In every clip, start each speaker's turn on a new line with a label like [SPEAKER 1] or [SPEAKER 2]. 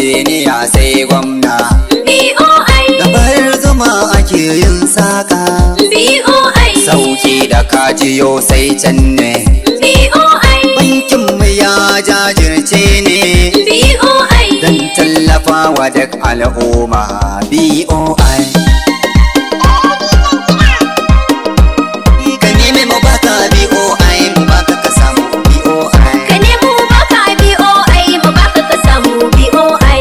[SPEAKER 1] injiniya sai gwamna
[SPEAKER 2] BOI
[SPEAKER 1] da bayar zuma ake yin saka
[SPEAKER 2] BOI
[SPEAKER 1] sauki da kajiyo sai can ne
[SPEAKER 2] BOI
[SPEAKER 1] bankin mu ya jajirce ne
[SPEAKER 2] BOI
[SPEAKER 1] don tallafa wa duk al'umma BOI ka nemi mu baka BOI mu baka ka samu BOI
[SPEAKER 2] Ka nemo baka BOI mu baka ka samu BOI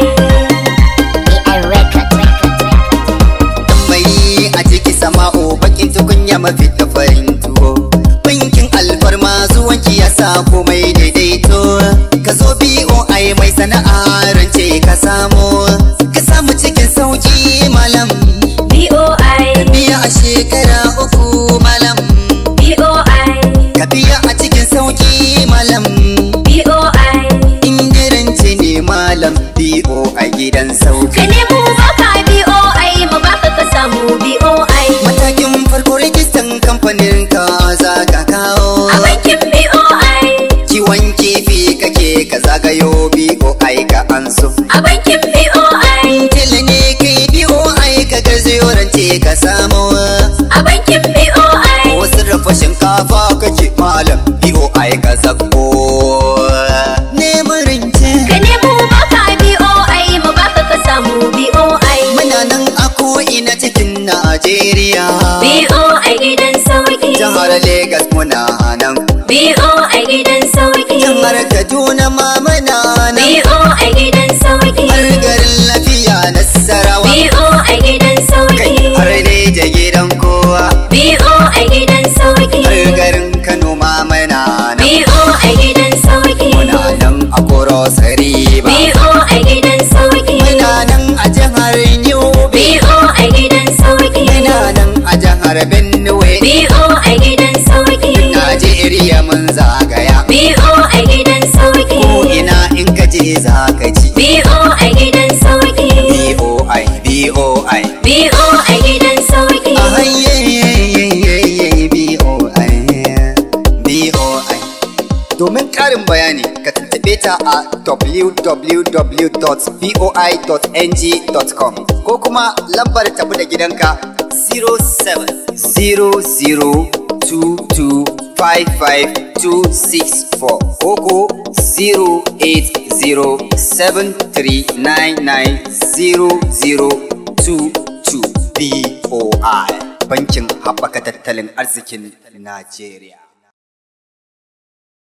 [SPEAKER 1] mai a ciki sama'o bakin tukunya mafi da farin tuwo bankin alfarma zuwanki ya sa komai daidaito ka zo BOI mai sana'a rance ka samu ka samu cikin sauki malam
[SPEAKER 2] BOI
[SPEAKER 1] biya a shekara uku malam
[SPEAKER 2] BOI
[SPEAKER 1] ka biya a cikin sauki malam
[SPEAKER 2] BOI
[SPEAKER 1] ingiranci ne malam BO a gidan sauki
[SPEAKER 2] Ka nemo baka BOI mu baka ka samu BOI
[SPEAKER 1] matakin farko rijistan kamfanin ka za ka kawo
[SPEAKER 2] A bankin BOI
[SPEAKER 1] kiwon kifi kake ka zagayo BOI ka anso
[SPEAKER 2] A bankin BOI
[SPEAKER 1] tele ne kai BOI ka garzayo rance ka samu
[SPEAKER 2] A bankin BOI
[SPEAKER 1] wasu rafa shinkafa kake malam BOI ka zako neman rance
[SPEAKER 2] Ka nemo baka BOI mu baka ka samu BOI
[SPEAKER 1] muna nan a ko'ina cikin Najeriya
[SPEAKER 2] BOI gidan sauki
[SPEAKER 1] jihar Legas muna nan
[SPEAKER 2] BOI gidan sauki
[SPEAKER 1] jihar Kaduna ma muna nan
[SPEAKER 2] BOI gidan sauki
[SPEAKER 1] har garin lafiya Nasarawa
[SPEAKER 2] BOI gidan
[SPEAKER 1] kai
[SPEAKER 2] sauki
[SPEAKER 1] har da gidan kowa
[SPEAKER 2] BOI gidan sauki
[SPEAKER 1] har garin Kano ma muna nan
[SPEAKER 2] BOI gidan sauki
[SPEAKER 1] muna nan a Koros Riba
[SPEAKER 2] BOI gidan sauki
[SPEAKER 1] muna nan a jihar Yobe
[SPEAKER 2] BOI gidan sauki
[SPEAKER 1] muna nan a jihar Benue
[SPEAKER 2] BOI gidan sauki
[SPEAKER 1] Najeriya mun zagaya
[SPEAKER 2] BOI gidan sauki
[SPEAKER 1] ko ina in ka je za ka ji
[SPEAKER 2] BOI gidan sauki
[SPEAKER 1] BOI BOI
[SPEAKER 2] BOI gidan sauki
[SPEAKER 1] a hayyayyayyayyay BOI BOI domin ƙarin bayani ka tuntuɓe ta a www.voi.ng.com ko kuma lambar tafi da gidanka 0700225564 ko ko 08073990022 BOI Bankin Haɓaka Tattalin Arzikin Najeriya.